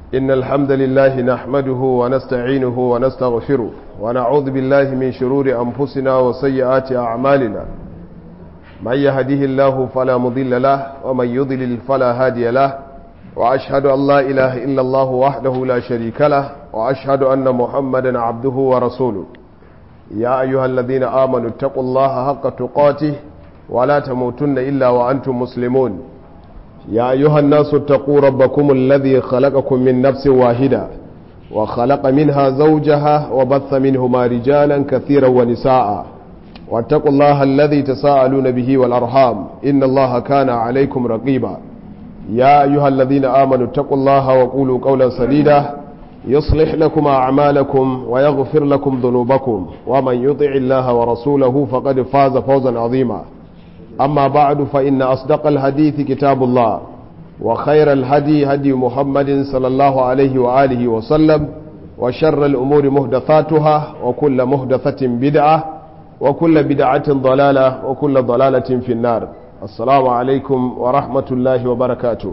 إن الحمد لله نحمده ونستعينه ونستغفره ونعوذ بالله من شرور أنفسنا وسيئات أعمالنا من يهده الله فلا مضل له ومن يضلل فلا هادي له وأشهد أن لا إله إلا الله وحده لا شريك له وأشهد أن محمدا عبده ورسوله يا أيها الذين آمنوا اتقوا الله حق تقاته ولا تموتن إلا وأنتم مسلمون يا أيها الناس اتقوا ربكم الذي خلقكم من نفس واحدة وخلق منها زوجها وبث منهما رجالا كثيرا ونساء واتقوا الله الذي تساءلون به والأرحام إن الله كان عليكم رقيبا يا أيها الذين آمنوا اتقوا الله وقولوا قولا سديدا يصلح لكم أعمالكم ويغفر لكم ذنوبكم ومن يطع الله ورسوله فقد فاز فوزا عظيما أما بعد فإن أصدق الحديث كتاب الله وخير الهدي هدي محمد صلى الله عليه وآله وسلم وشر الأمور مهدثاتها وكل مهدثة بدعة وكل بدعة ضلالة وكل ضلالة في النار السلام عليكم ورحمة الله وبركاته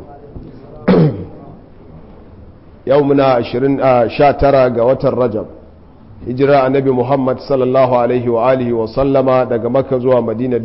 يومنا عشرين شاترا قوة الرجب hijira annabi muhammad sallallahu alaihi wa alihi wa sallama daga makka zuwa madina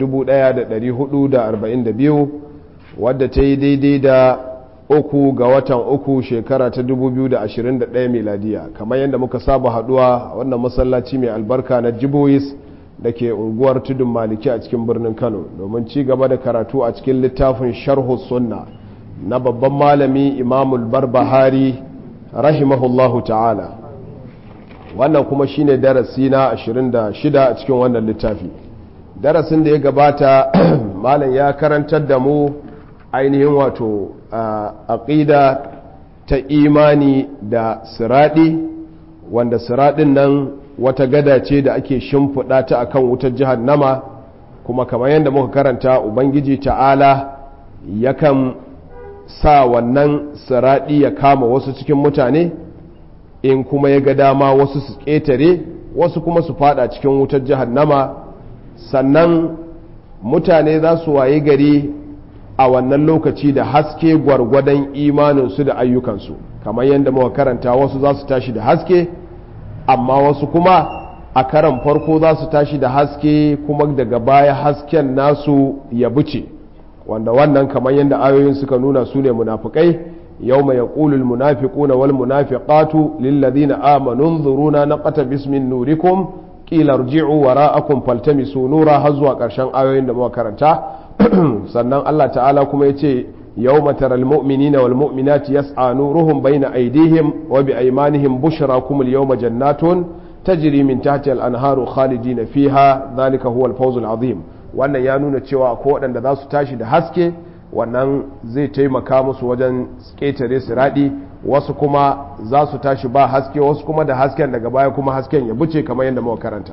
1442 wadda ta yi daidai da uku ga watan uku shekara ta 2021 miladiya kamar yadda muka saba haduwa wannan masallaci mai albarka na jibois da ke unguwar tudun maliki a cikin birnin kano domin ci gaba da karatu a cikin littafin sharhu sunna na babban malami imamul barbahari rahimahullahu ta'ala wannan kuma shine darasi na 26 a cikin wannan littafi darasin da ya gabata malam ya karantar da mu ainihin wato aqida ta imani da siradi wanda siradin nan wata gada ce da ake shimfiɗa ta akan wutar jahannama kuma kamar yadda muka karanta ubangiji ta'ala yakan sa wannan siradi ya kama wasu cikin mutane in kuma ya ga dama wasu su ƙetare wasu kuma su fada cikin wutar jahannama sannan mutane za su waye gari a wannan lokaci da haske gwargwadon imaninsu da ayyukansu kamar yadda muka karanta wasu za su tashi da haske amma wasu kuma a karan farko za su tashi da haske kuma daga baya hasken nasu ya buce wanda wannan kamar yadda ayoyin suka nuna su ne munafukai يوم يقول المنافقون والمنافقات للذين آمنوا انظرونا نقتبس من نوركم قيل ارجعوا وراءكم فالتمسوا نورا هزوا قرشان آيوين da muka karanta sannan Allah ta'ala kuma yace yawma taral mu'minina wal mu'minati yas'a nuruhum bayna aydihim wa bi aymanihim bushrakum al yawma jannatun tajri min tahtiha al anharu khalidina fiha dhalika huwa al fawz al azim wannan ya nuna cewa ko waɗanda za su tashi da haske wannan zai taimaka musu wajen ƙetare siraɗi wasu kuma za su tashi ba haske wasu kuma da hasken daga baya kuma hasken ya buce kamar yadda muka karanta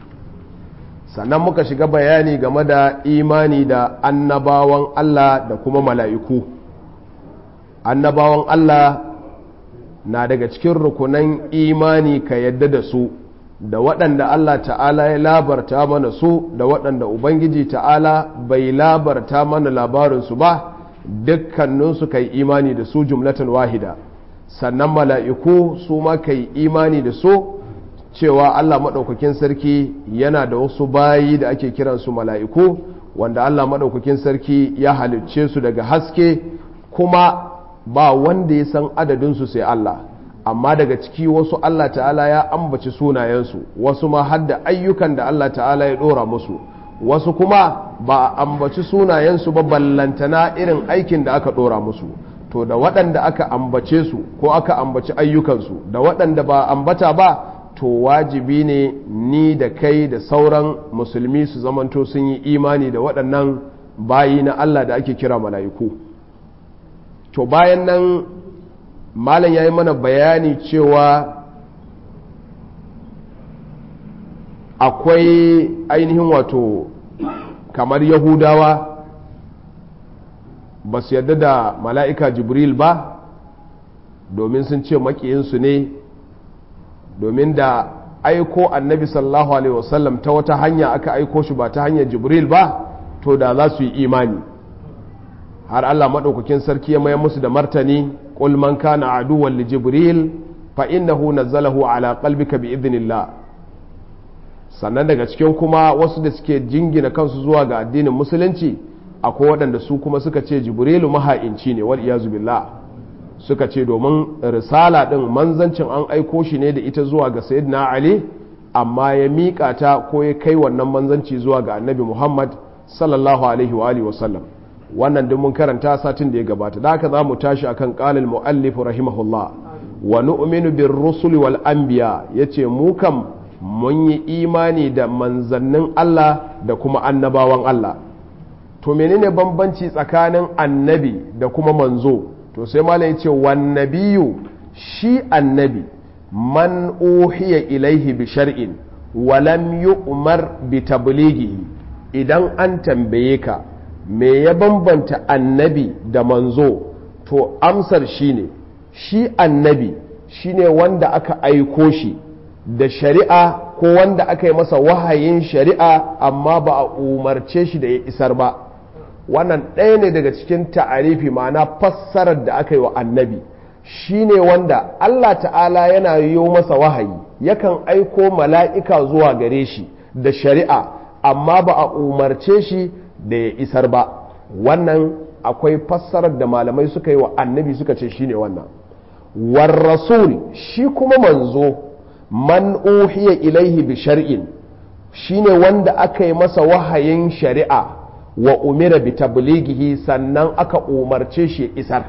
sannan muka shiga bayani game da imani da annabawan Allah da kuma mala'iku annabawan Allah na daga cikin rukunan imani ka yadda da su da waɗanda Allah ta'ala ya labarta mana su da waɗanda Ubangiji ta'ala bai labarta mana labarinsu ba dukkaninsu kai imani da su jumlatan wahida sannan mala'iku su ma kai imani da su cewa Allah maɗaukakin sarki yana da wasu bayi da ake kiransu mala'iku wanda Allah maɗaukakin sarki ya halicce su daga haske kuma ba wanda ya san adadinsu sai Allah amma daga ciki wasu Allah ta'ala ya ambaci sunayensu wasu ma har da ayyukan da Allah ta'ala ya ɗora musu wasu kuma ba a ambaci sunayensu ba ballantana irin aikin da aka ɗora musu to da waɗanda aka ambace su ko aka ambaci ayyukansu da waɗanda ba ambata ba to wajibi ne ni da kai da sauran musulmi su zamanto sun yi imani da waɗannan bayi na Allah da ake kira mala'iku to bayan nan malam ya yi mana bayani cewa akwai ainihin wato kamar yahudawa ba su yarda da mala'ika jibril ba domin sun ce makiyinsu ne domin da aiko annabi sallallahu alaihi wasallam ta wata hanya aka aiko shi ba ta hanyar jibril ba to da za su yi imani har allah maɗaukakin sarki ya mayar musu da martani qul man kana aduwwan li jibril fa innahu nazzalahu ala qalbika bi idhnillah sannan daga cikin kuma wasu da suke jingina kansu zuwa ga addinin musulunci akwai waɗanda su kuma suka ce jibrilu maha'inci ne wal iyazu billah suka ce domin risala ɗin manzancin an aiko shi ne da ita zuwa ga sayyidina ali amma ya miƙa ta ko ya kai wannan manzanci zuwa ga annabi muhammad sallallahu alaihi wa alihi wasallam wannan duk mun karanta satin da ya gabata da haka za mu tashi akan qalil muallif rahimahullah wa nu'minu bir rusuli wal anbiya yace mu kam mun yi imani da manzannin Allah da kuma annabawan Allah to menene bambanci tsakanin annabi da kuma manzo to sai malam yace wan nabiyyu shi annabi man uhiya ilaihi bi shar'in wa lam yu'mar bi tablighihi idan an tambaye ka me ya bambanta annabi da manzo to amsar shine shi annabi shine wanda aka aiko shi da shari'a ko wanda aka yi masa wahayin shari'a amma ba a umarce shi da ya isar ba wannan ɗaya ne daga cikin ta'arifi ma'ana fassarar da aka yi wa annabi shine wanda Allah ta'ala yana yi masa wahayi yakan aiko mala'ika zuwa gare shi da shari'a amma ba a umarce shi da ya isar ba wannan akwai fassarar da malamai suka yi wa annabi suka ce shine wannan war rasul shi kuma manzo man uhiya ilaihi bi shar'in shine wanda aka yi masa wahayin shari'a wa umira bi tablighihi sannan aka umarce shi isar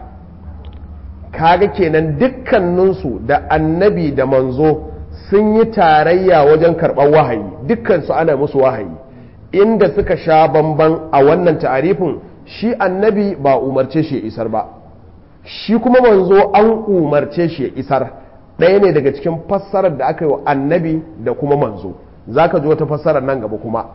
kaga kenan dukkaninsu da annabi da manzo sun yi tarayya wajen karɓar wahayi dukkansu ana musu wahayi inda suka sha bamban a wannan ta'arifin shi annabi ba umarce shi ya isar ba shi kuma manzo an umarce shi ya isar ɗaya ne daga cikin fassarar da aka yi wa annabi da kuma manzo za ka ji wata fassarar nan gaba kuma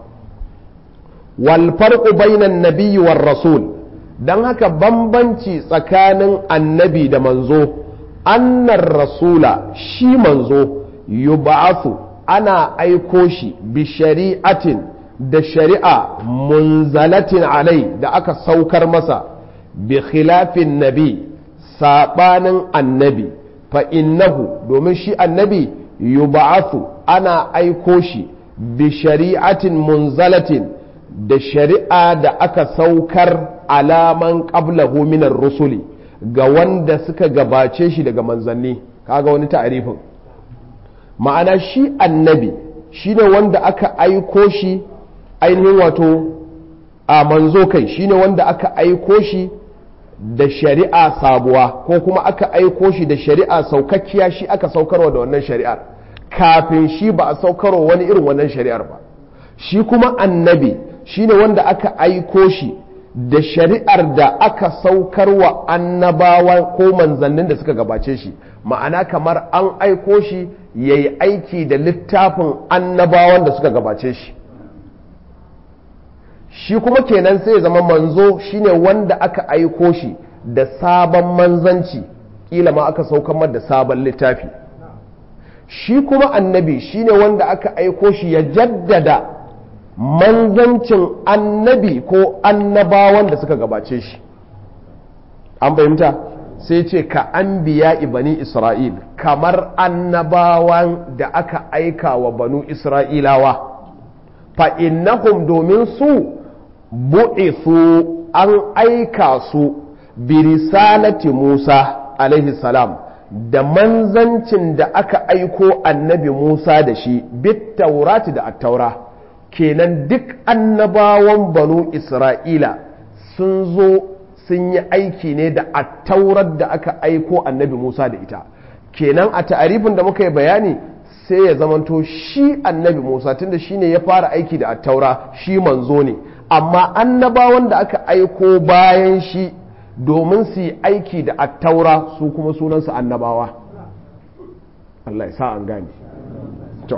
wal farqu bainan nabiyyi war rasul dan haka bambanci tsakanin annabi da manzo annar rasula shi manzo yub'athu ana aiko shi bi shari'atin da shari'a munzalatin alai da aka saukar masa bi khilafin nabi sabanin annabi fa innahu domin shi annabi yub'athu ana aiko shi bi shari'atin munzalatin da shari'a da aka saukar alaman qablahu minar rusuli ga wanda suka gabace shi daga manzanni kaga wani ta'arifin ma'ana shi annabi shine wanda aka aiko shi ainihin wato a manzo kai shine wanda aka aiko shi da shari'a sabuwa ko kuma aka aiko shi da shari'a saukakkiya shi aka saukarwa da wannan shari'ar kafin shi ba a saukarwa wani irin wannan shari'ar ba shi kuma annabi shine wanda aka aiko shi da shari'ar da aka saukarwa annabawa ko manzannin da suka gabace shi ma'ana kamar an aiko shi ya yi aiki da littafin annabawan da suka gabace shi shi kuma kenan sai ya zama manzo shine wanda aka aiko shi da sabon manzanci kila ma aka saukar da sabon littafi shi kuma annabi shine wanda aka aiko shi ya jaddada manzancin annabi ko annabawan da suka gabace shi an fahimta sai ce ka an biya bani isra'il kamar annabawan da aka aika wa banu isra'ilawa fa innahum domin su bu'isu an aika su bi risalati musa alaihi salam da manzancin da aka aiko annabi musa da shi bit taurati da attaura kenan duk annabawan banu isra'ila sun zo sun yi aiki ne da attaurar da aka aiko annabi musa da ita kenan a ta'arifin da muka yi bayani sai ya zamanto shi annabi musa tunda shi ne ya fara aiki da attaura shi manzo ne amma annabawan da aka aiko bayan shi domin su yi aiki da attaura su kuma sunansu annabawa Allah ya sa an gane to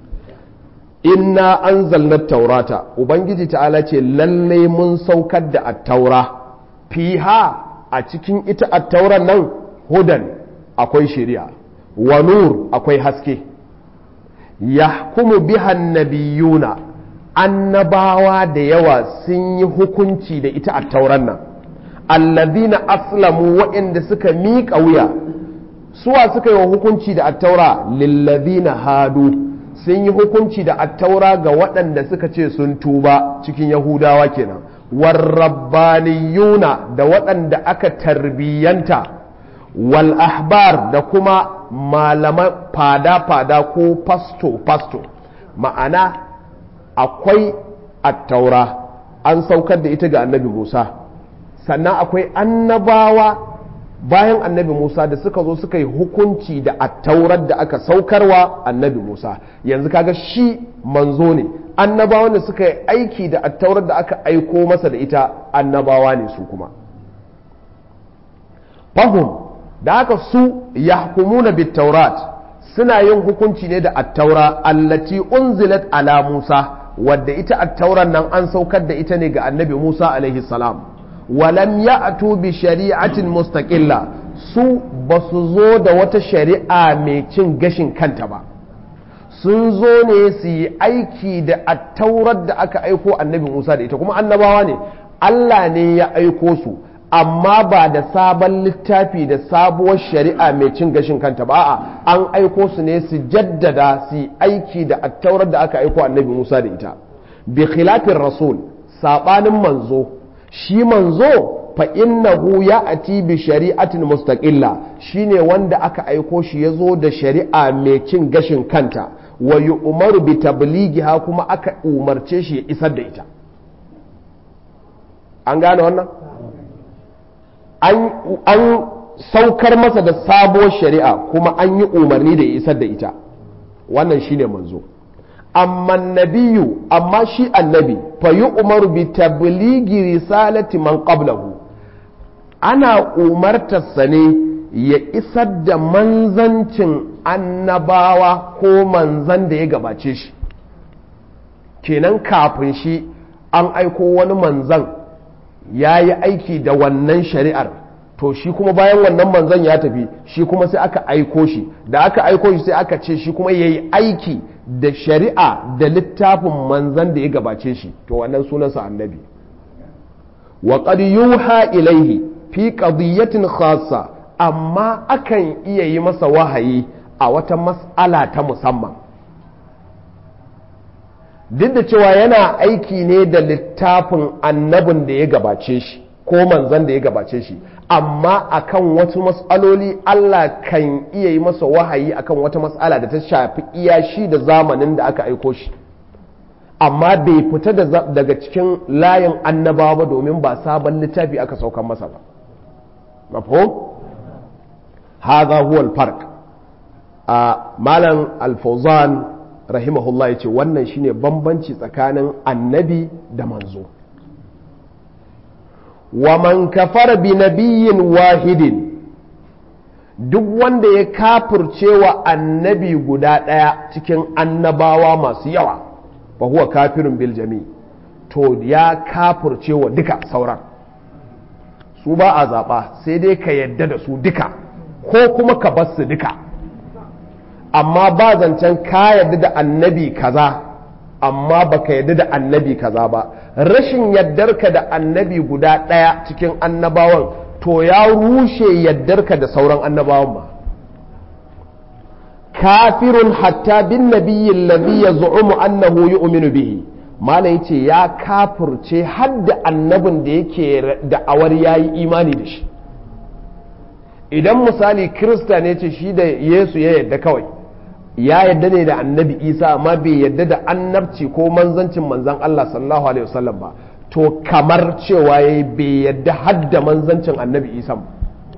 inna anzalna taurata ubangiji ta'ala ce lalle mun saukar da attaura fiha a cikin ita attauran nan hudan akwai shari'a wa nur akwai haske yahkumu biha nabiyuna annabawa da yawa sun yi hukunci da ita attauran nan allazina aslamu waɗanda suka miƙa wuya suwa suka yi wa hukunci da attaura lillazina hadu sun yi hukunci da attaura ga waɗanda suka ce sun tuba cikin yahudawa kenan warrabbaniyuna da waɗanda aka tarbiyyanta wal ahbar da kuma malaman fada-fada ko fasto-fasto ma'ana akwai attaura an saukar da ita ga annabi musa sannan akwai annabawa bayan annabi musa da suka zo suka yi hukunci da attaurar da aka saukarwa annabi musa yanzu kaga shi manzo ne annabawan da suka yi aiki da attaurar da aka aiko masa da ita annabawa ne su kuma fahim da haka su yahkumuna bitaurat suna yin hukunci ne da attaura allati unzilat ala musa wadda ita attauran nan an saukar da ita ne ga annabi musa alaihi salam walam ya'tu bi shari'atin mustaqilla su ba su zo da wata shari'a mai cin gashin kanta ba sun zo ne su yi aiki da attaurar da aka aiko annabi musa da ita kuma annabawa ne allah ne ya aiko su amma ba da sabon littafi da sabuwar shari'a mai cin gashin kanta ba a an aiko su ne su jaddada su yi aiki da attaurar da aka aiko annabi musa da ita bi khilafin rasul sabanin manzo shi manzo fa innahu ya'ti bi shari'atin mustaqilla shine wanda aka aiko shi ya zo da shari'a mai cin gashin kanta wa yu'maru bi tablighiha kuma aka umarce shi ya isar da ita an gane wannan an saukar masa da sabuwar shari'a kuma an yi umarni da ya isar da ita wannan shine manzo amma nabiyu amma shi annabi fa yi umaru bi tabligi risalati man qablahu ana umartarsa ne ya isar da manzancin annabawa ko manzan da ya gabace shi kenan kafin shi an aiko wani manzan ya yi aiki da wannan shari'ar to shi kuma bayan wannan manzan ya tafi shi kuma sai aka aiko shi da aka aiko shi sai aka ce shi kuma ya yi aiki da shari'a da littafin manzan da ya gabace shi to wannan sunansa annabi wa qad yuha ilaihi fi qadiyatin khassa amma akan iya yi masa wahayi a wata mas'ala ta musamman duk da cewa yana aiki ne da littafin annabin da ya gabace shi ko manzan da ya gabace shi amma akan wasu matsaloli Allah kan iya yi masa wahayi akan wata matsala da ta shafi iya shi da zamanin da aka aiko shi amma bai fita daga cikin layin annabawa ba domin ba sabon littafi aka saukan masa ba mafhum hadha huwa al-farq a malam al-fawzan rahimahullah yace wannan shine bambanci tsakanin annabi da manzo wa man kafara bi nabiyyin wahidin duk wanda ya kafircewa annabi guda ɗaya cikin annabawa masu yawa fa huwa kafirun bil jami to ya kafircewa duka sauran su ba a zaɓa sai dai ka yadda da su duka ko kuma ka bar su duka amma ba zancen ka yadda da annabi kaza amma baka yadda da annabi kaza ba rashin yaddarka da annabi guda ɗaya cikin annabawan to ya rushe yaddarka da sauran annabawan ba kafirun hatta bin nabiyyin ladhi yaz'umu annahu yu'minu bihi malai yace ya kafirce hadda annabin da yake da'awar yayi imani da shi idan misali kirista ne ce shi da yesu ya yadda kawai ya yadda ne da annabi isa amma bai yadda da annabci ko manzancin manzan allah sallallahu alaihi wasallam ba to kamar cewa ya bai yadda hadda manzancin annabi isa ba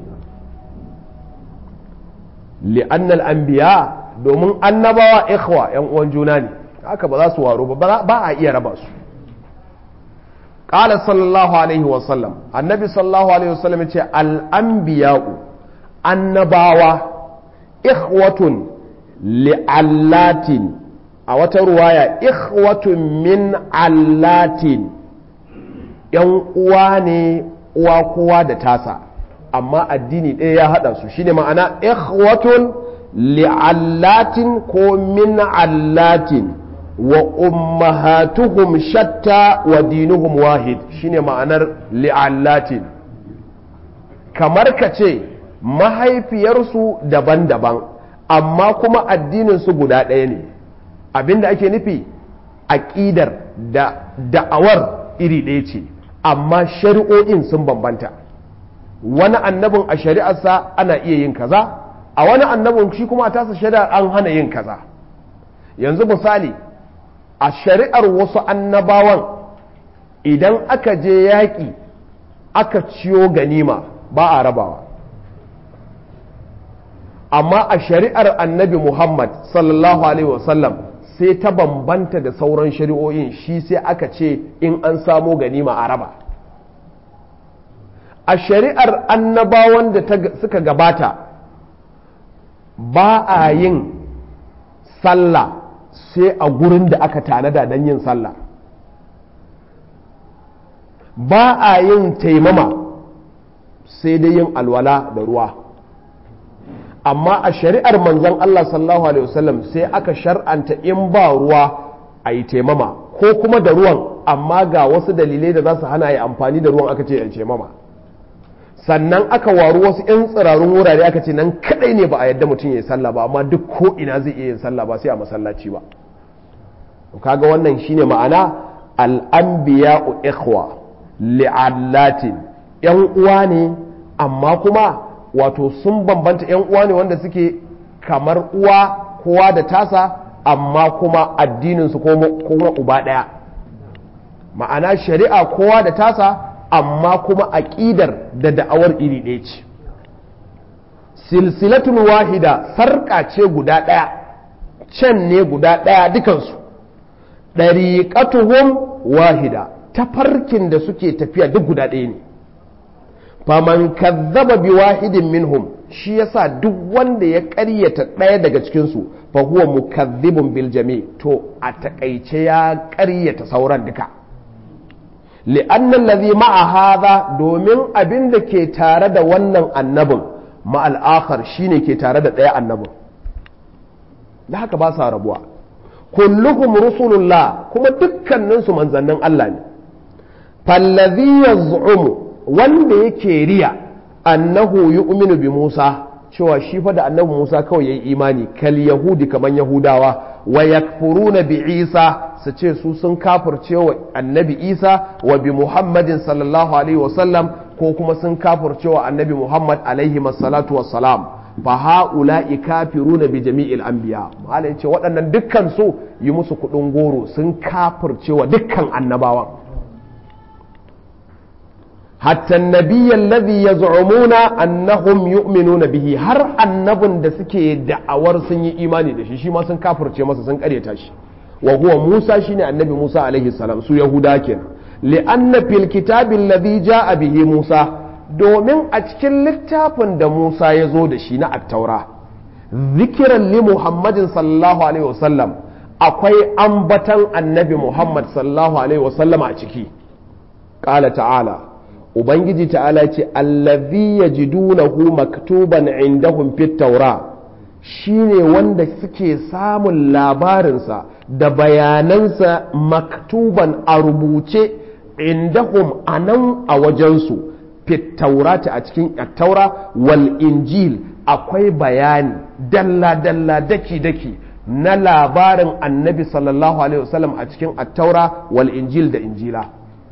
li'annal anbiya domin annabawa ikhwa yan uwan juna ne haka ba za su waro ba ba a iya raba su qala sallallahu alaihi wasallam annabi sallallahu alaihi wasallam ya ce al-anbiya'u annabawa ikhwatun li'allatin a wata ruwaya ikhwatun min allatin yan uwa ne uwa kowa da tasa amma addini ɗaya ya haɗa su shine ma'ana ikhwatun li'allatin ko min allatin wa ummahatuhum shatta wa dinuhum wahid shine ma'anar li'allatin kamar ka ce mahaifiyarsu daban-daban amma kuma addininsu guda ɗaya ne abinda ake nufi aƙidar da da'awar iri ɗaya ce amma shari'o'in sun bambanta wani annabin a shari'arsa ana iya yin kaza a wani annabin shi kuma a tasa shari'ar an hana yin kaza yanzu misali a shari'ar wasu annabawan idan aka je yaƙi aka ciyo ganima ba a rabawa amma a shari'ar annabi muhammad sallallahu alaihi wasallam sai ta bambanta da sauran shari'o'in shi sai aka ce in an samo ganima a raba a shari'ar annabawan da suka gabata ba a yin sallah sai a gurin da aka tanada don yin sallah ba a yin taimama sai dai yin alwala da ruwa amma a shari'ar manzon Allah sallallahu alaihi wasallam sai aka shar'anta in ba ruwa a yi taimama ko kuma da ruwan amma ga wasu dalilai da za su hana yi amfani da ruwan aka ce ya taimama sannan aka waru wasu 'yan tsirarun wurare aka ce nan kadai ne ba a yadda mutum ya yi sallah ba amma duk ko ina zai iya yin sallah ba sai a masallaci ba kaga wannan shine ma'ana al'anbiya'u ikhwa li'allatin yan uwa ne amma kuma wato sun bambanta yan uwa ne wanda suke kamar uwa kowa da tasa amma kuma addininsu kuma uba ɗaya ma'ana shari'a kowa da tasa amma kuma aƙidar da da'awar iri ɗaya ce silsilatun wahida sarƙa ce guda ɗaya can ne guda ɗaya dukansu ɗariƙatuhum wahida tafarkin da suke tafiya duk guda ɗaya ne faman kazzaba bi wahidin minhum shi yasa duk wanda ya ƙaryata ɗaya daga cikinsu fa huwa mukazzibun bil jami to a takaice ya ƙaryata sauran duka li'anna allazi ma'a hadha domin abin da ke tare da wannan annabin ma'al akhar shine ke tare da ɗaya annabin da haka ba sa rabuwa kulluhum rusulullah kuma dukkaninsu manzannin Allah ne fallazi yaz'umu wanda yake riya annahu yu'minu bi Musa cewa shi fa da annabi Musa kawai yayi imani kal yahudi kaman yahudawa wa yakfuruna bi Isa su ce su sun kafirce wa annabi Isa wa bi Muhammadin sallallahu alaihi wasallam ko kuma sun kafirce wa annabi Muhammad alaihi salatu wassalam fa ha'ula'i kafiruna bi jami'il anbiya malai ce waɗannan dukkan su yi musu kuɗin goro sun kafirce wa dukkan annabawan hatta nabiyya alladhi yaz'umuna annahum yu'minuna bihi har annabin da suke da'awar sun yi imani da shi shi ma sun kafirce masa sun karyata shi wa huwa Musa shine annabi Musa alaihi salam su yahuda kenan li'anna fil kitabi alladhi ja'a bihi Musa domin a cikin littafin da Musa ya zo da shi na attaura zikiran li Muhammadin sallallahu alaihi wasallam akwai ambatan annabi Muhammad sallallahu alaihi wasallam a ciki ƙala ta'ala ubangiji ta'ala ce allazi yajidunahu maktuban indahum fit taura shine wanda suke samun labarinsa da bayanansa maktuban a rubuce indahum anan a wajensu fit taurata a cikin taura wal injil akwai bayani dalla dalla daki daki na labarin annabi sallallahu alaihi wasallam a cikin attaura wal injil da injila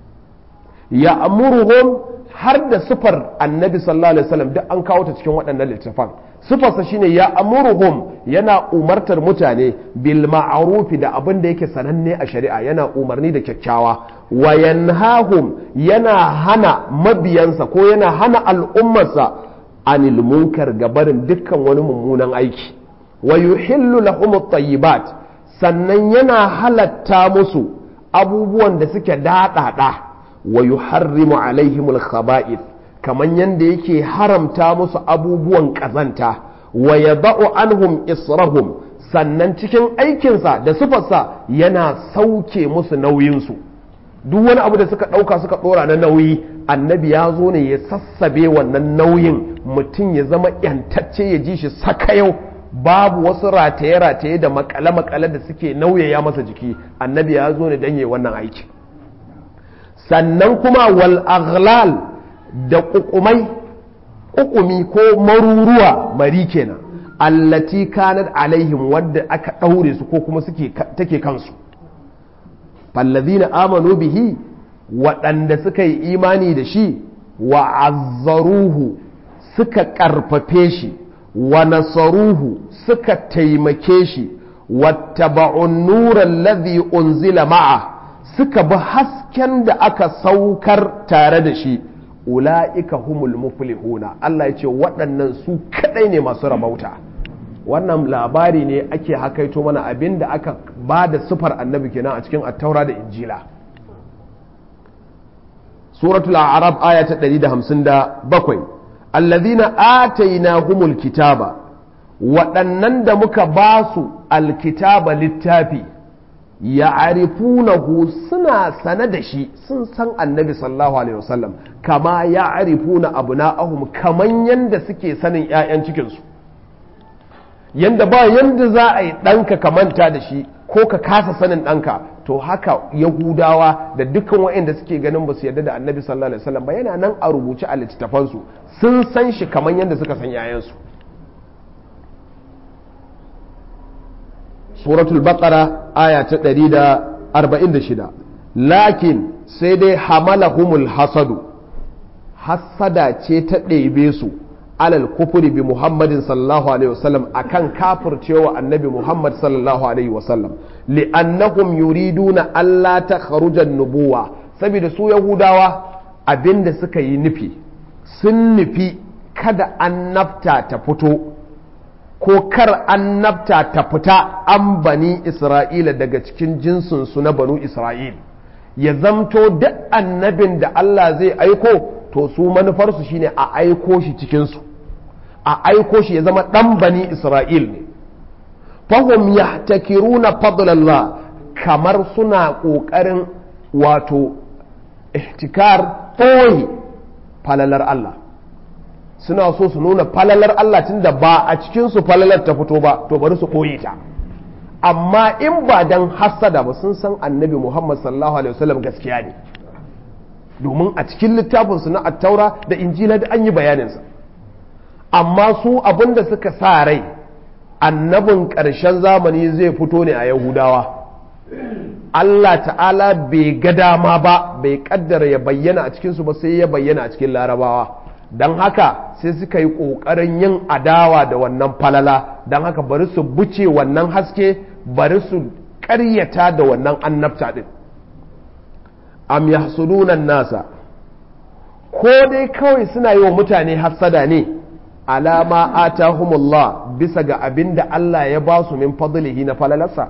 ya amuruhum har da sufar annabi sallallahu alaihi wasallam duk an kawo ta cikin waɗannan littafan sufarsa shine ya amuruhum yana umartar mutane bil ma'rufi da abin da yake sananne a shari'a yana umarni da kyakkyawa wa yanhahum yana hana mabiyansa ko yana hana al'ummarsa anil munkar gabarin dukkan wani mummunan aiki wa yuhillu lahum at-tayyibat sannan yana halatta musu abubuwan da suke daɗaɗa wa yuharrimu alaihimul khaba'ith kaman yanda yake haramta musu abubuwan ƙazanta wa yada'u anhum israhum sannan cikin aikinsa da sufarsa yana sauke musu nauyinsu duk wani abu da suka ɗauka suka ɗora na nauyi annabi ya zo ne ya sassabe wannan nauyin mutum ya zama yantacce ya ji shi sakayau babu wasu rataye-rataye da makale-makale da suke nauyaya masa jiki annabi ya zo ne don yi wannan aiki sannan kuma wal aghlal da kukumai ƙuƙumi ko maruruwa mari kenan allati kanat alaihim wadda aka ɗaure su ko kuma suke take kansu fallazina amanu bihi waɗanda suka yi imani da shi wa azzaruhu suka ƙarfafe shi wa nasaruhu suka taimake shi wattaba'un nuran ladhi unzila ma'a suka bi hasken da aka saukar tare da shi ula'ika humul muflihuna Allah ya ce waɗannan su kaɗai ne masu rabauta wannan labari ne ake hakaito mana abin da aka ba da sufar annabi kenan a cikin attaura da injila suratul arab aya ta 157 allazina atainahumul kitaba waɗannan da muka ba su alkitaba littafi ya arifunahu suna sane da shi sun san annabi sallallahu alaihi wasallam kama ya arifuna abu na'ahum kaman yanda suke sanin 'ya'yan cikinsu yanda ba yanda za a yi ɗanka ka manta da shi ko ka kasa sanin ɗanka to haka yahudawa da dukkan waɗanda suke ganin ba su yarda da annabi sallallahu alaihi wasallam ba yana nan a rubuce a littattafansu sun san shi kaman yanda suka san 'ya'yansu suratul baqara aya ta 146 lakin sai dai hamalahumul hasadu hasada ce ta ɗebe su alal kufuri bi muhammadin sallallahu alaihi wasallam akan kafircewa annabi muhammad sallallahu alaihi wasallam li'annahum yuriduna alla ta kharujan nubuwa saboda su yahudawa abinda suka yi nufi sun nufi kada annabta ta fito ko kar annabta ta fita an bani isra'ila daga cikin jinsinsu na banu isra'il ya zamto duk annabin da Allah zai aiko to su manufarsu shine a aiko shi cikinsu a aiko shi ya zama ɗan bani isra'il ne fahim ya takiruna fadlallah kamar suna ƙoƙarin wato ihtikar ɓoye falalar Allah suna so su nuna falalar Allah tunda ba a cikinsu falalar ta fito ba to bari su ɓoye ta amma in ba dan hassada ba sun san annabi Muhammad sallallahu alaihi wasallam gaskiya ne domin a cikin littafinsu na attaura da injila da an yi bayaninsa amma su abinda suka sa rai annabin ƙarshen zamani zai fito ne a yahudawa Allah ta'ala bai ga dama ba bai kaddara ya bayyana a cikinsu ba sai ya bayyana a cikin larabawa don haka sai suka yi ƙoƙarin yin adawa da wannan falala don haka bari su buce wannan haske bari su ƙaryata da wannan annabta ɗin am yahsudunan nasa ko dai kawai suna yi wa mutane hassada ne alama atahumullah bisa ga abin da Allah ya ba su min fadlihi na falalarsa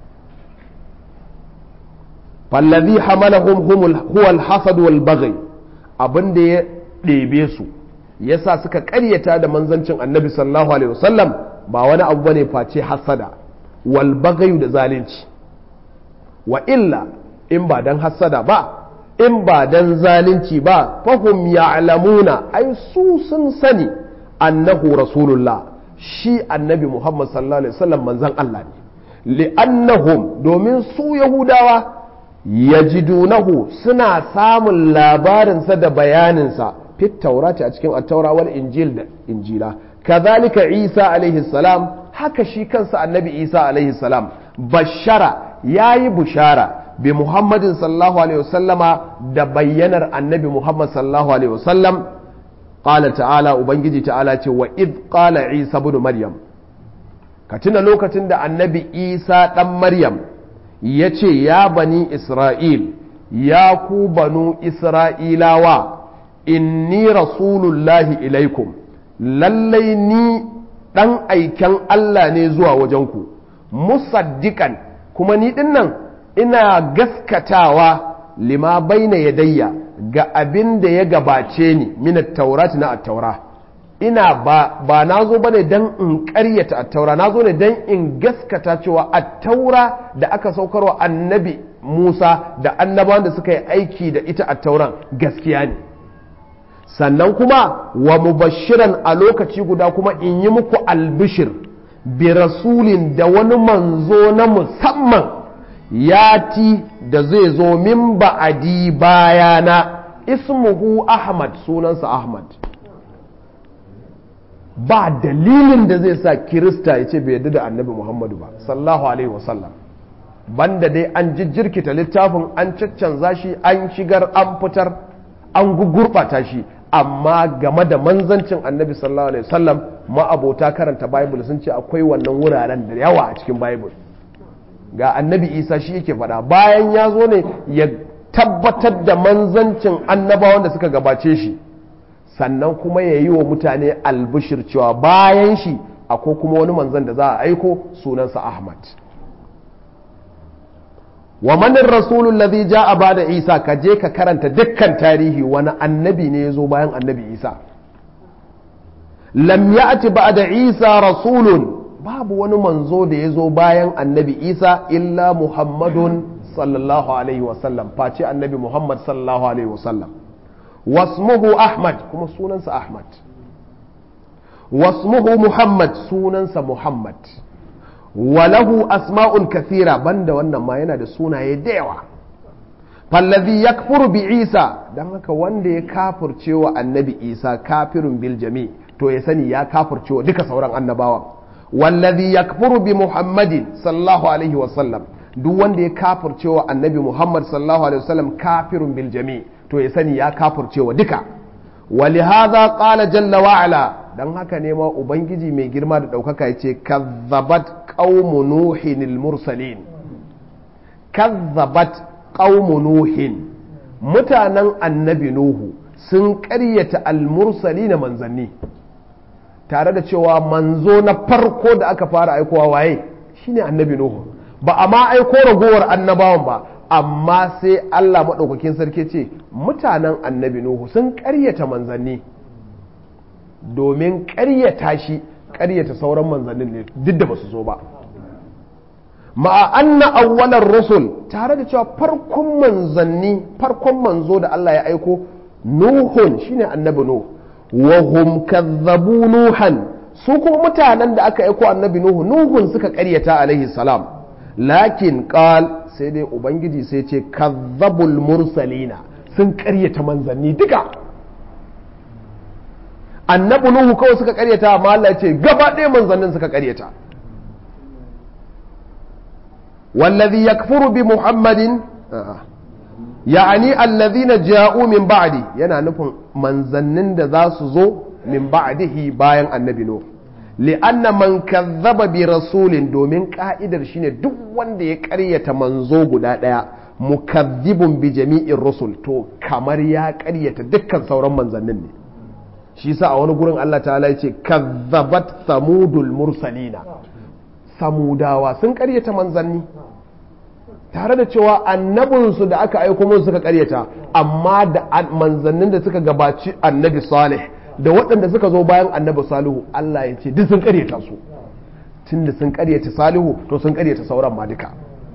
fallazi hamalahum huwa al-hasad wal baghi abin da ya ɗebe su yasa suka ƙaryata da manzancin annabi sallallahu alaihi wasallam ba wani abu bane face hasada wal baghi da zalunci wa illa in ba dan hasada ba in ba dan zalunci ba fahum ya'lamuna ai su sun sani annahu rasulullah shi annabi muhammad sallallahu alaihi wasallam manzon Allah ne li'annahum domin su yahudawa yajidunahu suna samun labarinsa da bayaninsa fit taurati a cikin attaura wal injil da injila kazalika isa alaihi salam haka shi kansa annabi isa alaihi salam bashara yayi bushara bi muhammadin sallallahu alaihi wasallama da bayyanar annabi muhammad sallallahu alaihi wasallam qala ta'ala ubangiji ta'ala ce wa id qala isa ibn maryam ka tuna lokacin da annabi isa dan maryam ya ce ya bani isra'il ya ku banu isra'ilawa inni rasulullahi ilaikum lallai ni ɗan aiken Allah ne zuwa wajenku musaddiƙan kuma ni ɗin nan ina gaskatawa lima baina yadayya ga abin da ya gabace ni minat taurati na attaura ina ba ba na zo ba ne don in karyata attaura na zo ne don in gaskata cewa attaura da aka saukarwa annabi musa da annabawan da suka yi aiki da ita attauran gaskiya ne sannan kuma wa mubashiran a lokaci guda kuma in yi muku albishir bi rasulin da wani manzo na musamman yati da zai zo min ba'adi bayana ismuhu ahmad sunansa ahmad ba dalilin da zai sa kirista ya ce bai yarda da annabi muhammadu ba sallallahu alaihi wasallam banda dai an jijjirkita littafin an caccanza shi an shigar an fitar an gugurɓata shi amma game da manzancin annabi sallallahu alaihi wasallam ma'abota karanta bible sun ce akwai wannan wuraren da yawa a cikin bible ga annabi isa shi yake faɗa bayan ya zo ne ya tabbatar da manzancin annabawan da suka gabace shi sannan kuma ya yi wa mutane albishir cewa bayan shi akwai kuma wani manzan da za a aiko sunansa ahmad wa manin rasulun ladhi ja'a bada isa ka je ka karanta dukkan tarihi wani annabi ne ya zo bayan annabi isa lam ya'ti ba'da isa rasulun babu wani manzo da ya zo bayan annabi isa illa muhammadun sallallahu alaihi wasallam face annabi muhammad sallallahu alaihi wasallam wasmuhu ahmad kuma sunansa ahmad wasmuhu muhammad sunansa muhammad walahu asma'un kathira banda wannan ma yana da sunaye da yawa fallazi yakfuru bi isa dan haka wanda ya kafirce wa annabi isa kafirun bil jami to ya sani ya kafirce wa duka sauran annabawan wallazi yakfuru bi muhammadin sallallahu alaihi wasallam duk wanda ya kafirce wa annabi muhammad sallallahu alaihi wasallam kafirun bil jami to ya sani ya kafirce wa duka ولهذا قال جل وعلا dan haka ne ma ubangiji mai girma da ɗaukaka ya ce kazzabat qaumu nuhin mursalin kazzabat qaumu nuhin mutanen annabi nuhu sun ƙaryata al-mursali na manzanni tare da cewa manzo na farko da aka fara aikowa waye shine annabi nuhu ba a ma aiko ragowar annabawan ba amma sai Allah maɗaukakin sarki ce mutanen annabi nuhu sun ƙaryata manzanni domin ƙaryata shi ƙaryata sauran manzannin ne duk da ba su zo ba ma'a anna awwalar rusul tare da cewa farkon manzanni farkon manzo da Allah ya aiko nuhun shine annabi nuhu wa hum kazzabu nuhan su kuma mutanen da aka aiko annabi nuhu nuhun suka ƙaryata alaihi salam lakin qal sai dai ubangiji sai ce kazzabul mursalina sun ƙaryata manzanni duka annabi nuhu kawai suka karyata amma Allah ce gaba ɗaya manzannin suka karyata wallazi yakfuru bi muhammadin ya'ani allazina ja'u min ba'di yana nufin manzannin da za su zo min ba'dihi bayan annabi nuhu li'anna man kazzaba bi rasulin domin ka'idar shine duk wanda ya karyata manzo guda ɗaya mukazzibun bi jami'in rusul to kamar ya karyata dukkan sauran manzannin ne shi sa a wani gurin Allah ta'ala ya ce kazzabat samudul mursalina samudawa sun karyata manzanni tare da cewa annabinsu da aka aiko musu suka karyata amma da manzannin da suka gabaci annabi salih da waɗanda suka zo bayan annabi salihu Allah ya ce duk sun karyata su tunda sun karyata salihu to sun karyata sauran ma duka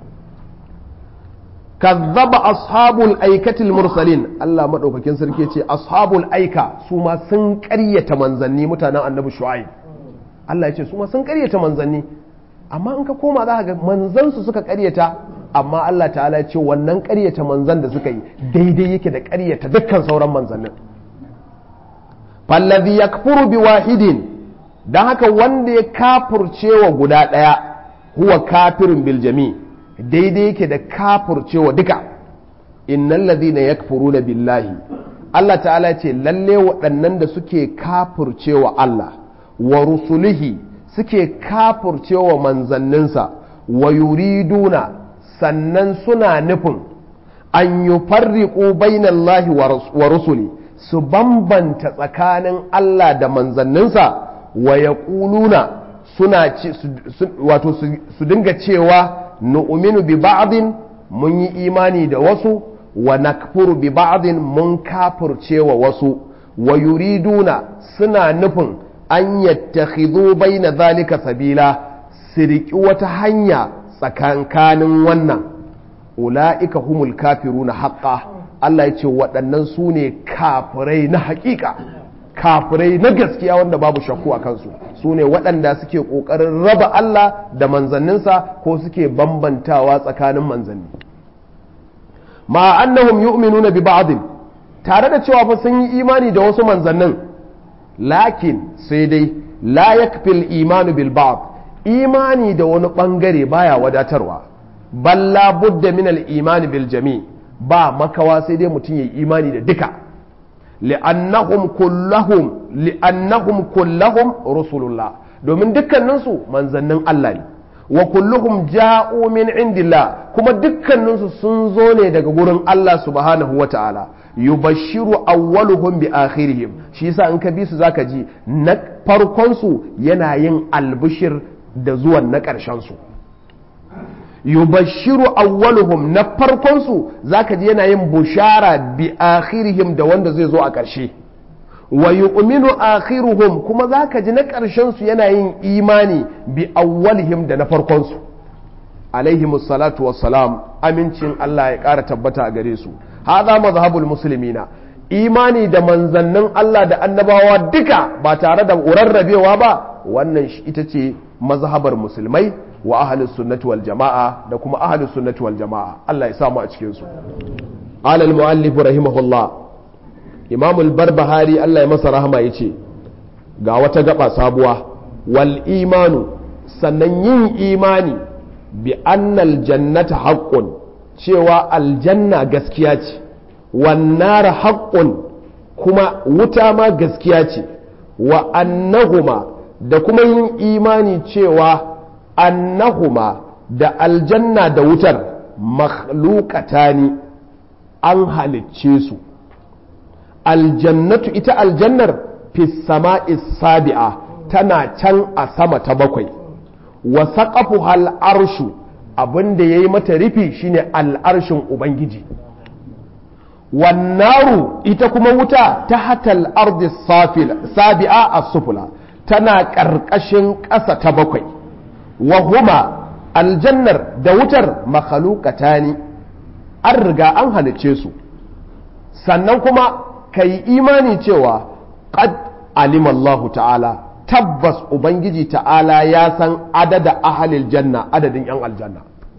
kazzaba ashabul aikatil mursalin Allah madaukakin sarki ce ashabul aika su ma sun ƙaryata manzanni mutanen annabi shu'aib Allah ya ce su ma sun ƙaryata manzanni amma in ka koma za ka ga manzan su suka ƙaryata amma Allah ta'ala ya ce wannan ƙaryata manzan da suka yi daidai yake da ƙaryata dukkan sauran manzannin fallazi yakfuru bi wahidin dan haka wanda ya kafurcewa guda ɗaya huwa kafirin bil jami' daidai yake da kafurcewa duka innal ladhina yakfuruna billahi Allah ta'ala ce lalle waɗannan da suke kafurcewa Allah wa rusulihi suke kafurcewa manzanninsa wa yuriduna sannan suna nufin an yufarriqu bainallahi wa rusuli su bambanta tsakanin Allah da manzanninsa wa yaquluna suna wato su dinga cewa nu'minu bi ba'din mun yi imani da wasu wa nakfuru bi ba'din mun kafirce wa wasu wa yuriduna suna nufin an yattakhidhu baina zalika sabila su riƙi wata hanya tsakankanin wannan ula'ika humul kafiruna haqqa Allah ya ce waɗannan su ne kafirai na haƙiƙa kafirai na gaskiya wanda babu shakku a kansu su ne waɗanda suke ƙoƙarin raba Allah da manzanninsa ko suke bambantawa tsakanin manzanni ma annahum yu'minuna bi ba'dhin tare da cewa fa sun yi imani da wasu manzannin lakin sai dai la yakfil imanu bil ba'd imani da wani bangare baya wadatarwa balla budda min al imani bil jami ba makawa sai dai mutum yayi imani da duka li'annahum kullahum li'annahum kullahum rusulullah domin dukkaninsu manzannin Allah ne wa kulluhum ja'u min indillah kuma dukkaninsu sun zo ne daga gurin Allah subhanahu wa ta'ala yubashiru awwaluhum bi akhirihim shi yasa in ka bi su zaka ji na farkon su yana yin albishir da zuwan na ƙarshen su yubashiru awwaluhum na farkon su zaka ji yana yin bushara bi akhirihim da wanda zai zo a ƙarshe wa yu'minu akhiruhum kuma zaka ji na ƙarshen su yana yin imani bi awwalihim da na farkon su alaihi salatu wassalam amincin Allah ya ƙara tabbata a gare su hadha mazhabul muslimina imani da manzannin Allah da annabawa duka ba tare da rarrabewa ba wannan ita ce mazhabar musulmai wa ahlus sunnati wal jama'a da kuma ahlus sunnati wal jama'a Allah ya samu a cikin su alal muallif rahimahullah imam al-barbahari Allah ya masa rahama yace ga wata gaba sabuwa wal imanu sannan yin imani bi annal jannata haqqun cewa aljanna gaskiya ce wannan haqqun kuma wuta ma gaskiya ce wa annahuma da kuma yin imani cewa annahuma da aljanna da wutar makhluqatani an halicce su aljannatu ita aljannar fi sama'i sabi'a tana can a sama ta bakwai wa saqafuha al-arshu abinda yayi mata rufi shine al'arshin ubangiji wannaru ita kuma wuta ta hatal ardi sabi'a as-sufla tana ƙarƙashin ƙasa ta bakwai wa huma aljannar da wutar makhluqatani an riga an halice su sannan kuma kai imani cewa qad alima Allah ta'ala tabbas ubangiji ta'ala ya san adada ahalil janna adadin yan aljanna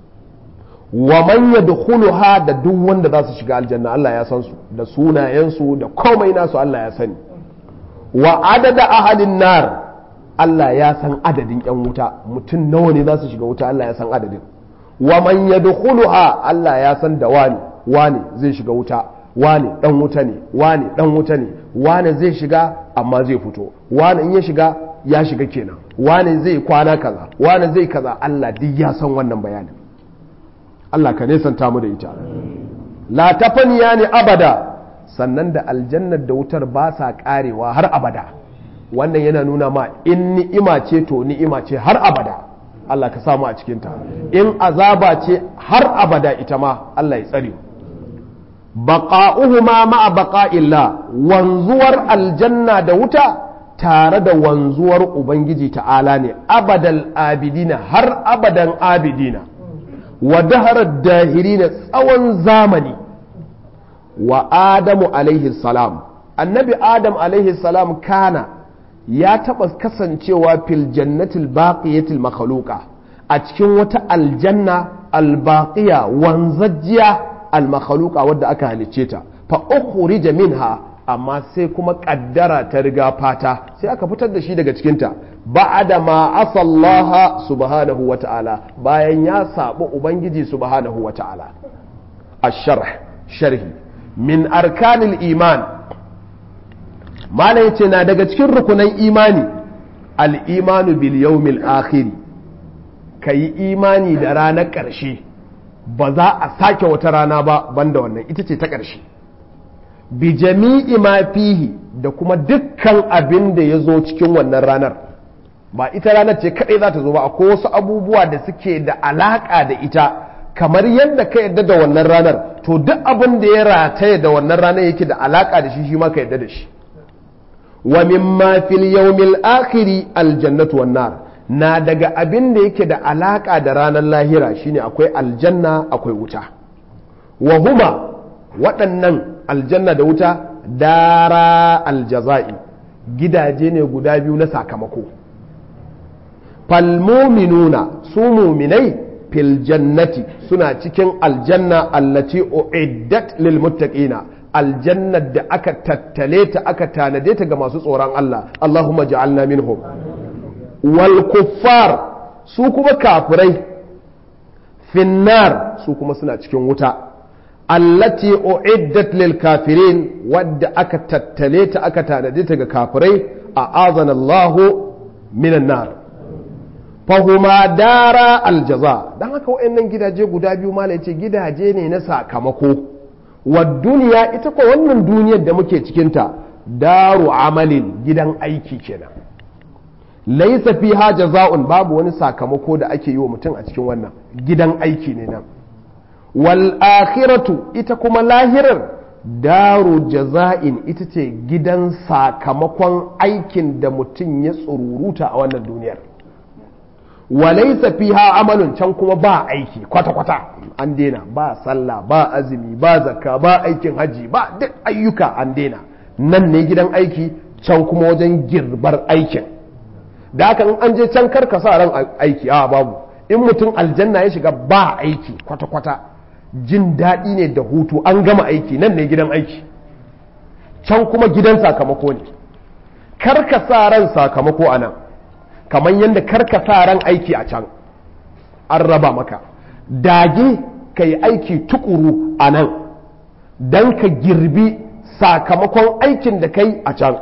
wa man yadkhuluha da duk wanda za su shiga aljanna Allah ya san su da sunayensu da komai nasu Allah ya sani wa adada ahalin nar Allah ya san adadin yan wuta mutum nawa ne za su shiga wuta Allah ya san adadin wa man yadkhuluha Allah ya san da wani wani zai shiga wuta wani dan wuta ne wani dan wuta ne wani zai shiga amma zai fito wani in ya shiga ya shiga kenan wani zai kwana kaza wani zai kaza Allah duk ya san wannan bayanin Allah ka nesanta mu da ita la tafaniya ne abada sannan da aljannar da wutar ba sa karewa har abada wannan yana nuna ma in ni'ima ce to ni'ima ce har abada Allah ka samu a cikinta in azaba ce har abada ita ma Allah ya tsare baqa'uhuma ma'a baqa'illah wanzuwar aljanna da wuta tare da wanzuwar ubangiji ta'ala ne abadal abidina har abadan abidina wa daharar dahirina tsawon zamani wa adamu alaihi salam annabi adam alaihi salam kana ya taɓa kasancewa fil jannatil baqiyatil makhluqa a cikin wata aljanna albaqiya wanzajjiya almakhluqa wadda aka halicce ta fa ukhrija minha amma sai kuma kaddara ta riga fata sai aka fitar da shi daga cikin ta ba'da ma asallaha subhanahu wa ta'ala bayan ya sabu ubangiji subhanahu wa ta'ala ash-sharh sharhi min arkanil iman malam yace na daga cikin rukunan imani al-imanu bil yawmil akhir kayi imani da ranar ƙarshe ba za a sake wata rana ba banda wannan ita ce ta ƙarshe bi jami'i ma fihi da kuma dukkan abin da ya zo cikin wannan ranar ba ita ranar ce kaɗai za ta zo ba akwai wasu abubuwa da suke da alaƙa da ita kamar yadda ka yadda da wannan ranar to duk abin da ya rataye da wannan ranar yake da alaƙa da shi shi ma ka yadda da shi wa mimma fil yawmil akhiri aljannatu wan nar na daga abin da yake da alaka da ranar lahira shine akwai aljanna akwai wuta wa huma waɗannan aljanna da wuta dara aljaza'i gidaje ne guda biyu na sakamako falmuminuna su muminai fil jannati suna cikin aljanna allati uiddat lil muttaqina aljannar da aka tattale ta aka tanade ta ga masu tsoron Allah Allahumma ja'alna minhum wal kuffar su kuma kafirai finnar su kuma suna cikin wuta allati uiddat lil kafirin wadda aka tattale ta aka tanade ta ga kafirai a azana Allahu minan nar fahuma dara aljaza dan haka wayannan gidaje guda biyu mala yace gidaje ne na sakamako wa duniya ita ko wannan duniyar da muke cikin ta daru amalin gidan aiki kenan laisa fiha jaza'un babu wani sakamako da ake yi wa mutum a cikin wannan gidan aiki ne nan wal akhiratu ita kuma lahirar daru jaza'in ita ce gidan sakamakon aikin da mutum ya tsururuta a wannan duniyar walaisa fiha amalun can kuma ba aiki kwata-kwata an daina ba sallah ba azumi ba zakka ba aikin haji ba duk ayyuka an daina nan ne gidan aiki can kuma wajen girbar aikin da haka in an je can karka sa ran aiki a babu in mutum aljanna ya shiga ba aiki kwata-kwata jin daɗi ne da hutu an gama aiki nan ne gidan aiki can kuma gidan sakamako ne karka sa ran sakamako a nan kamar yadda karka sa ran aiki a can an raba maka dage ka yi aiki tukuru a nan don ka girbi sakamakon aikin da kai a can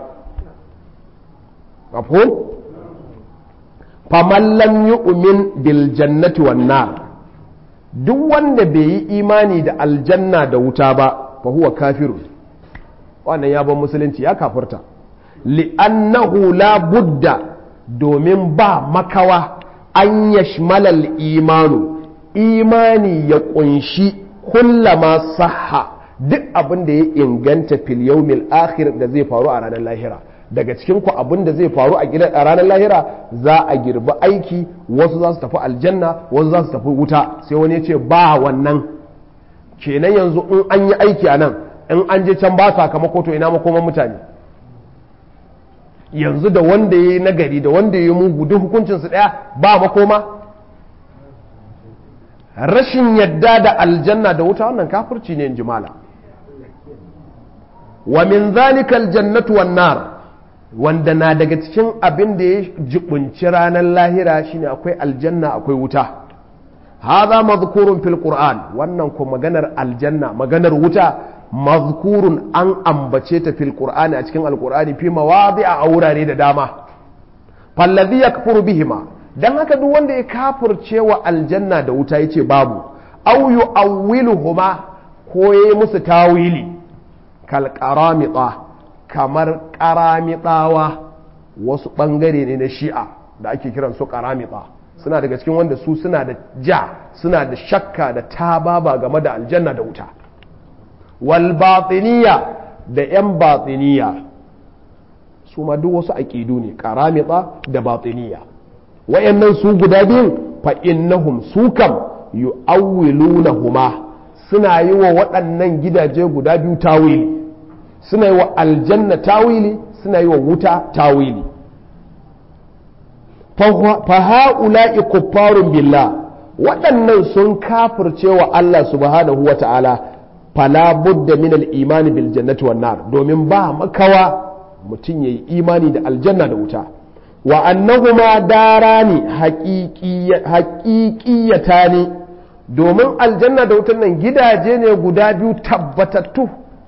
mafhum faman lam yu'min bil jannati wan nar duk wanda bai yi imani da aljanna da wuta ba fa huwa kafirun wannan ya ban musulunci ya kafirta li'annahu la budda domin ba makawa an yashmalal imanu imani ya kunshi kullama sahha duk abin da ya inganta fil yawmil akhir da zai faru a ranar lahira daga cikin ku abin da zai faru a gidan a ranar lahira za a girbi aiki wasu za su tafi aljanna wasu za su tafi wuta sai wani ya ce ba wannan kenan yanzu in an yi aiki a nan in an je can ba sakamako to ina makoman mutane yanzu da wanda ya yi nagari da wanda ya yi mugu duk hukuncinsu ɗaya ba makoma rashin yadda da aljanna da wuta wannan kafirci ne in jimala wa min zalika aljannatu wan nar wanda na daga cikin abin da ya jibunci ranar lahira shine akwai aljanna akwai wuta hadha mazkurun fil qur'an wannan ko maganar aljanna maganar wuta mazkurun an ambace ta fil qur'ani a cikin alqur'ani fi mawadi'a a wurare da dama fallazi yakfuru bihima dan haka duk wanda ya kafirce wa aljanna da wuta yace babu aw yu'awwiluhuma ko yayi musu tawili kal qaramita kamar qaramitawa wasu bangare ne na shi'a da ake kiran su qaramita suna daga cikin wanda su suna da ja suna da shakka da tababa game da aljanna da wuta wal batiniya da yan batiniya su ma duk wasu aƙidu ne qaramita da batiniya wayannan su guda biyun fa innahum su kam yu'awwilunahuma suna yi wa waɗannan gidaje guda biyu tawili suna yi wa aljanna tawili suna yi wa wuta tawili fa ha'ula'i kuffarun billah waɗannan sun kafirce wa Allah subhanahu wa ta'ala fala budda min al-imani bil jannati wan nar domin ba makawa mutum yayi imani da aljanna da wuta wa annahuma darani haqiqiyata ne domin aljanna da wutan nan gidaje ne guda biyu tabbatattu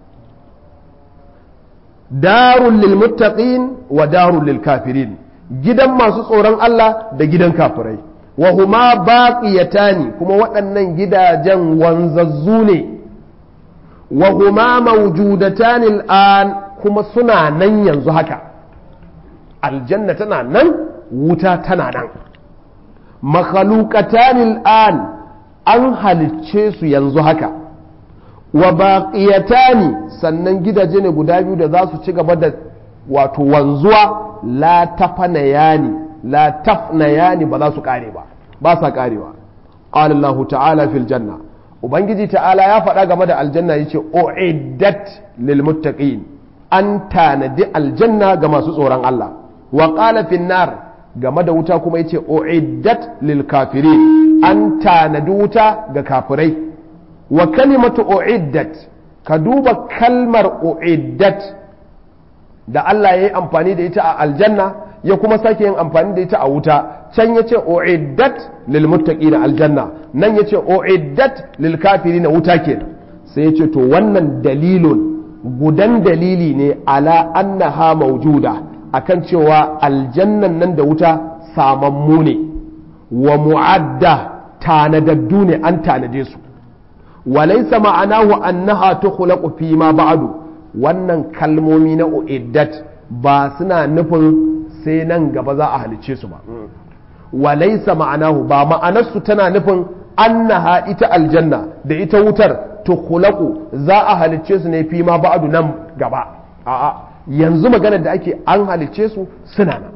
darul lil muttaqin wa darul lil kafirin gidan masu tsoron Allah da gidan kafirai wa huma baqiyatani kuma waɗannan gidajen wanzazzu ne wa huma mawjudatani al'an kuma suna nan yanzu haka aljanna tana nan wuta tana nan makhluqatani al'an an halicce su yanzu haka wa baqiyatani sannan gidaje ne guda biyu da za su ci gaba da wato wanzuwa la tafanayani la tafnayani ba za su kare ba ba sa karewa qala Allah ta'ala fil janna ubangiji ta'ala ya faɗa game da aljanna yace uiddat lil muttaqin an tanadi aljanna ga masu tsoron Allah wa qala fin nar game da wuta kuma yace uiddat lil kafirin an tanadi wuta ga kafirai wa kalimatu uiddat ka duba kalmar uiddat da Allah ya yi amfani da ita a aljanna ya kuma sake yin amfani da ita a wuta can ya ce uiddat lil muttaqina aljanna nan ya ce uiddat lil kafirina wuta kenan sai ya ce to wannan dalilun gudan dalili ne ala annaha maujuda akan cewa aljannan nan da wuta samammu ne wa mu'adda tanadaddu ne an tanade su walaysa ma'anahu annaha tukhlaqu fi ma ba'du wannan kalmomi na uiddat ba suna nufin sai nan gaba za a halicce su ba walaysa ma'anahu ba ma'anarsu tana nufin annaha ita aljanna da ita wutar tukhlaqu za a halicce su ne fi ma ba'du nan gaba a'a yanzu maganar da ake an halicce su suna nan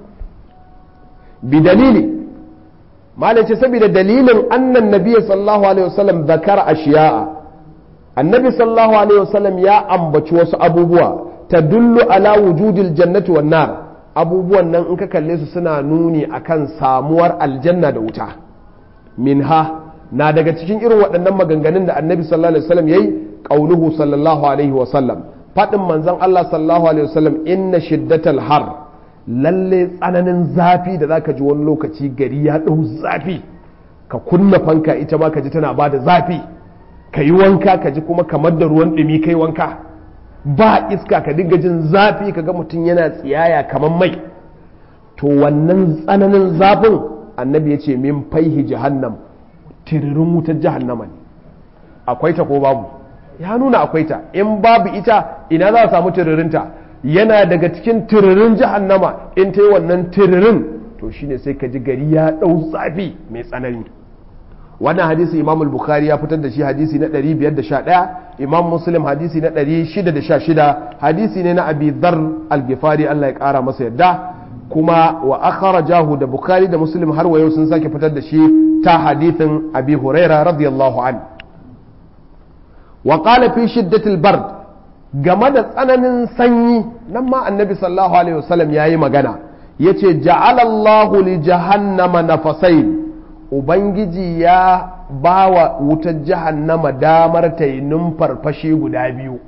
bi dalili malai ce saboda dalilin annan nabi sallallahu alaihi wasallam zakar ashiya'a annabi sallallahu alaihi wasallam ya ambaci wasu abubuwa tadullu ala wujudil jannati wan nar abubuwan nan in ka kalle su suna nuni akan samuwar aljanna da wuta minha na daga cikin irin waɗannan maganganun da annabi sallallahu alaihi wasallam yayi qauluhu sallallahu alaihi wasallam faɗin manzon Allah sallallahu alaihi wasallam inna shiddatal har lalle tsananin zafi da zaka ji wani lokaci gari ya ɗau zafi ka kunna fanka ita ma ka ji tana bada zafi ka yi wanka ka ji kuma kamar da ruwan ɗumi kai wanka ba iska ka dinga jin zafi ka ga mutum yana tsiyaya kamar mai to wannan tsananin zafin annabi ya ce min faihi jahannam tiririn wutar jahannama ne akwai ta ko babu ya nuna akwai ta in babu ita ina za a samu tiririnta yana daga cikin tiririn jahannama in ta yi wannan tiririn to shine sai ka ji gari ya ɗau zafi mai tsanani wannan hadisi imam bukhari ya fitar da shi hadisi na 511 imam muslim hadisi na 616 hadisi ne na abi dhar al-gifari Allah ya kara masa yadda kuma wa akhrajahu da bukhari da muslim har wayo sun sake fitar da shi ta hadithin abi huraira radiyallahu an wa qala fi shiddatil bard game da tsananin sanyi nan ma annabi sallallahu alaihi wasallam yayi magana yace ja'ala Allahu li jahannama nafasain ubangiji ya bawa wutar jahannama damar ta yi numfarfashi guda biyu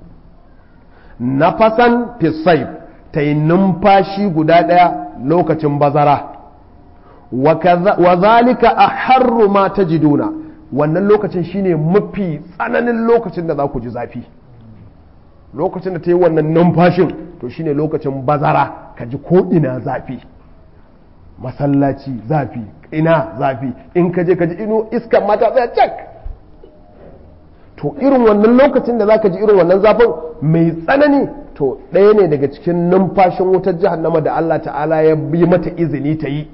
nafasan fisaif ta yi numfashi guda ɗaya lokacin bazara wa zalika a harru ma ta jiduna wannan lokacin shine mafi tsananin lokacin da za ku ji zafi lokacin da ta yi wannan numfashin to shine lokacin bazara ka ji ko ina zafi masallaci zafi ina zafi in ka je ka ji ino iskan mata tsaya cak to irin wannan lokacin da za ka ji irin wannan zafin mai tsanani to ɗaya ne daga cikin numfashin wutar jahannama da Allah ta'ala ya yi mata izini ta yi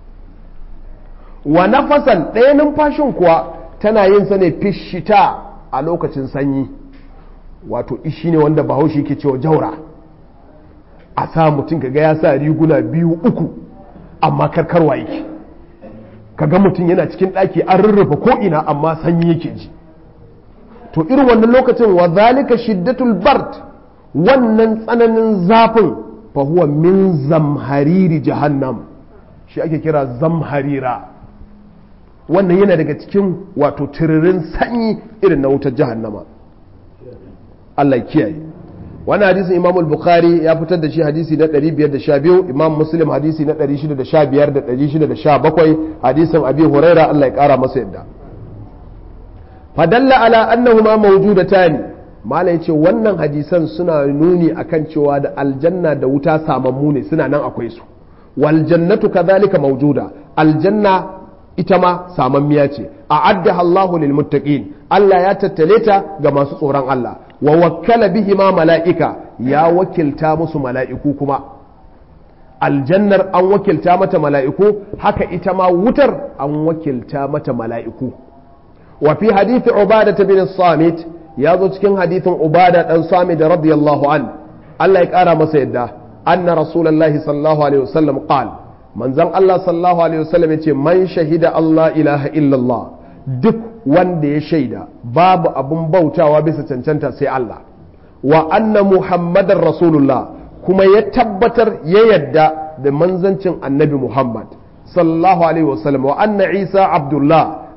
wa nafasan ɗaya numfashin kuwa tana yin sa ne fishita a lokacin sanyi wato ishi ne wanda bahaushe ke cewa jaura a sa mutum kaga ya sa riguna biyu uku amma karkarwa yake kaga mutum yana cikin ɗaki an rurrufe ko'ina amma sanyi yake ji to irin wannan lokacin wa zalika shiddatul bard wannan tsananin zafin fa huwa min zamhariri jahannam shi ake kira zamharira wannan yana daga cikin wato tiririn sanyi irin na wutar jahannama Allah kiyaye wani hadisin imam al-bukhari ya fitar da shi hadisi na 512 imam muslim hadisi na 615 da 617 hadisin abi huraira Allah ya kara masa yadda fadalla ala annahuma mawjudatani mala yace wannan hadisan suna nuni akan cewa da aljanna da wuta samammu ne suna nan akwai su wal jannatu kadhalika mawjuda aljanna ita ma samammiya ce a'addaha Allahu lil muttaqin Allah ya tattale ta ga masu tsoron Allah wa wakkala bihi ma mala'ika ya wakilta musu mala'iku kuma aljannar an wakilta mata mala'iku haka ita ma wutar an wakilta mata mala'iku wa fi hadithi ubada bin samit ya zo cikin hadithin ubada dan samit radiyallahu an Allah ya kara masa yadda anna rasulullahi sallallahu alaihi wasallam qal manzon Allah sallallahu alaihi wasallam yace man shahida Allah ilaha illallah duk wanda ya shaida babu abun bautawa bisa cancanta sai Allah wa anna muhammadar rasulullah kuma ya tabbatar ya yadda da manzancin annabi muhammad sallallahu alaihi wasallam wa anna isa abdullah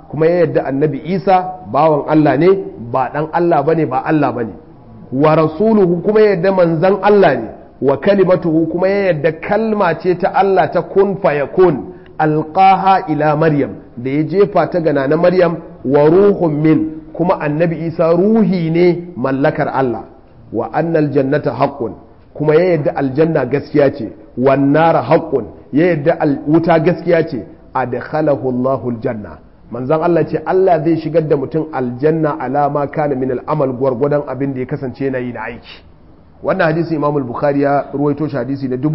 kuma ya yadda annabi isa bawan Allah ne ba dan Allah bane ba Allah bane wa rasuluhu kuma ya yadda manzan Allah ne wa kalimatuhu kuma ya yadda kalma ce ta Allah ta kun fayakun alqaha ila maryam da ya jefa ta gana na maryam wa ruhun min kuma annabi isa ruhi ne mallakar Allah wa annal jannata haqqun kuma ya yadda aljanna gaskiya ce wan nara haqqun ya yadda wuta gaskiya ce adkhalahu Allahu aljanna manzon Allah ce Allah zai shigar da mutum aljanna alama kana min al'amal gwargwadon abin da ya kasance yana yi na aiki wannan hadisi Imam al-Bukhari ya ruwaito shi hadisi na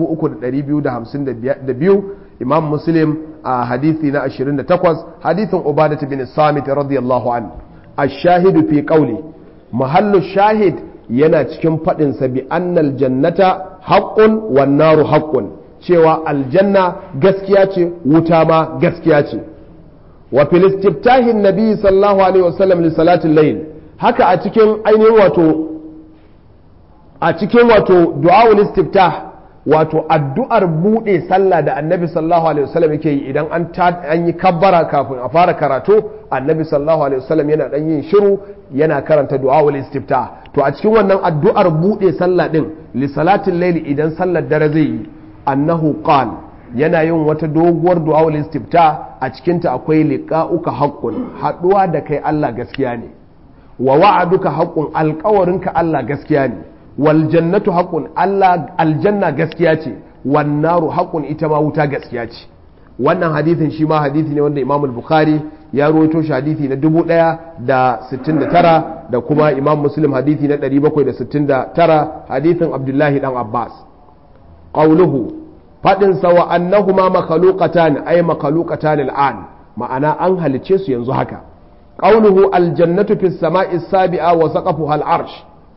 3252 Imam Muslim a hadisi na 28 hadisin Ubadah bin Samit radiyallahu an ash-shahidu fi qawli mahallu shahid yana cikin fadin sa bi annal jannata haqqun wan naru haqqun cewa aljanna gaskiya ce wuta ma gaskiya ce wa fil istiftahin nabi sallallahu alaihi wasallam li salatil layl haka a cikin ainihin wato a cikin wato du'awul istiftah wato addu'ar bude sallah da annabi sallallahu alaihi wasallam yake yi idan an an yi kabbara kafin a fara karatu annabi sallallahu alaihi wasallam yana dan yin shiru yana karanta du'awul istiftah to a cikin wannan addu'ar bude sallah din li salatil layl idan sallar dare zai yi annahu qal yana yin wata doguwar du'awul istifta a cikinta akwai liqa'uka haqqun haduwa da kai Allah gaskiya ne wa wa'aduka haqqun alƙawarinka Allah gaskiya ne wal jannatu haqqun Allah aljanna gaskiya ce wan naru haqqun ita ma wuta gaskiya ce wannan hadithin shi ma hadithi ne wanda Imam al-Bukhari ya rawaito shi hadithi na 1069 da kuma Imam Muslim hadithi na 769 hadithin Abdullahi dan Abbas qawluhu faɗinsa wa annahuma makhluqatan ay makhluqatan al'an ma'ana an halice su yanzu haka qawluhu aljannatu fis sama'i sabi'a wa saqafuha al'arsh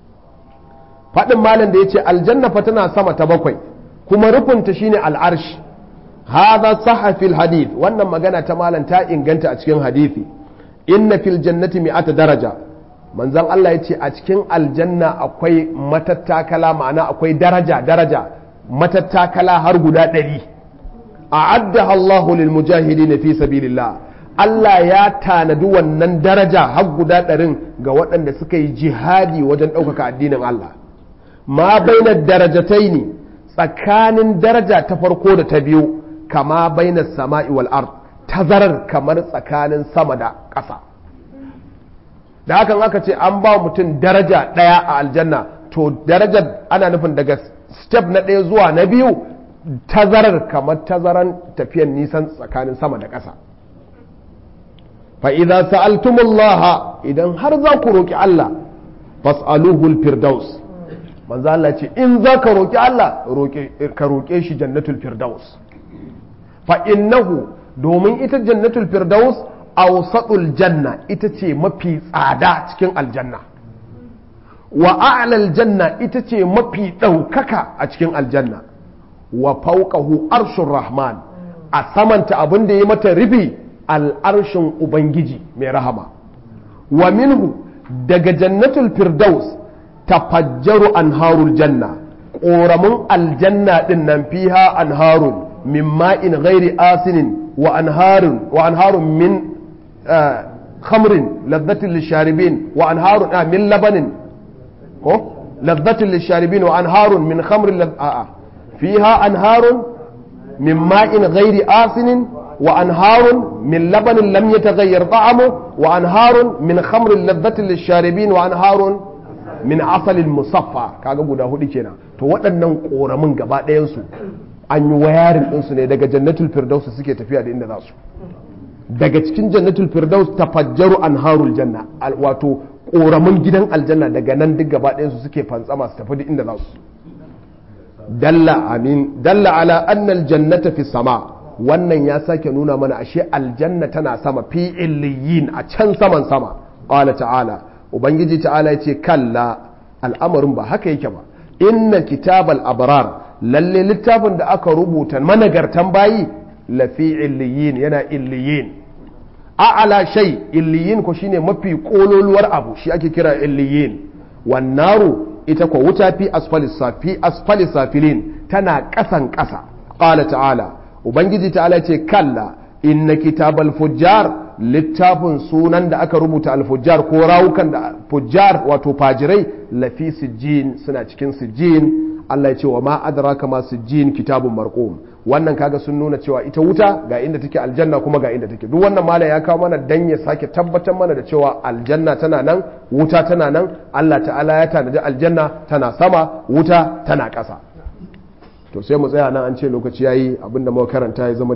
faɗin malam da yace aljanna fa tana sama ta bakwai kuma rufunta shine al'arsh hadha sahha fil hadith wannan magana ta malam ta inganta a cikin hadisi inna fil jannati mi'ata daraja manzon Allah yace a cikin aljanna akwai matattakala ma'ana akwai daraja daraja matattakala har guda ɗari a adda Allahu lil mujahidin fi sabilillah Allah ya tanadi wannan daraja har guda ɗarin ga waɗanda suka yi jihadi wajen ɗaukaka addinin Allah ma baina darajatai ne tsakanin daraja ta farko da ta biyu kama baina sama'i wal ard tazarar kamar tsakanin sama da ƙasa da hakan aka ce an ba mutum daraja ɗaya a aljanna to darajar ana nufin daga step na ɗaya zuwa na biyu tazarar kamar tazaran tafiyan nisan tsakanin sama da ƙasa fa'iza sa'altumullaha idan har za ku roƙi Allah fas'aluhul firdaus manzo Allah ce in za ka roƙi Allah ka roƙe shi jannatul firdaus fa'innahu domin ita jannatul firdaus awsatul janna ita ce mafi tsada cikin aljanna wa a'lal janna ita ce mafi ɗaukaka a cikin aljanna wa fauqahu arshur rahman a samanta abin da ya mata rufi al'arshin ubangiji mai rahama wa minhu daga jannatul firdaus tafajjaru anharul janna ƙoramin aljanna ɗin nan fiha anharun min ma'in ghairi asinin wa anharun wa anharun min khamrin ladhatin lisharibin wa anharun min labanin ko ladhatin lisharibin wa anharun min khamrin a'a fiha anharun min ma'in ghairi asinin wa anharun min labanin lam yataghayyar ta'amu wa anharun min khamrin ladhatin lisharibin wa anharun min asalin musaffa kaga guda hudu kenan to waɗannan ƙoramin gaba ɗayansu an yi wayarin ɗinsu ne daga jannatul firdaus suke tafiya da inda za su daga cikin jannatul firdaus tafajjaru anharul janna wato ƙoramin gidan aljanna daga nan duk gaba ɗayansu suke fantsama su tafi da inda za su dalla amin dalla ala annal jannata fi sama wannan ya sake nuna mana ashe aljanna tana sama fi illiyin a can saman sama qala ta'ala ubangiji ta'ala ya ce kalla al'amarin ba haka yake ba inna kitabal abrar lalle littafin da aka rubuta managartan bayi lafi illiyin yana illiyin a'ala shay illiyin ko shine mafi kololuwar abu shi ake kira illiyin wannaru ita ko wuta fi asfali safi asfali safilin tana kasan kasa qala ta'ala ubangiji ta'ala ce kalla inna kitabal fujjar littafin sunan da aka rubuta alfujjar ko rawukan da fujjar wato fajirai lafi sijjin suna cikin sijjin Allah ya ce wa ma adraka ma sijjin kitabun marqum wannan kaga sun nuna cewa ita wuta ga inda take aljanna kuma ga inda take duk wannan malam ya kawo mana dan ya sake tabbatar mana da cewa aljanna tana nan wuta tana nan Allah ta'ala ya tanadi aljanna tana sama wuta tana ƙasa to sai mu tsaya nan an ce lokaci yayi abinda muka karanta ya zama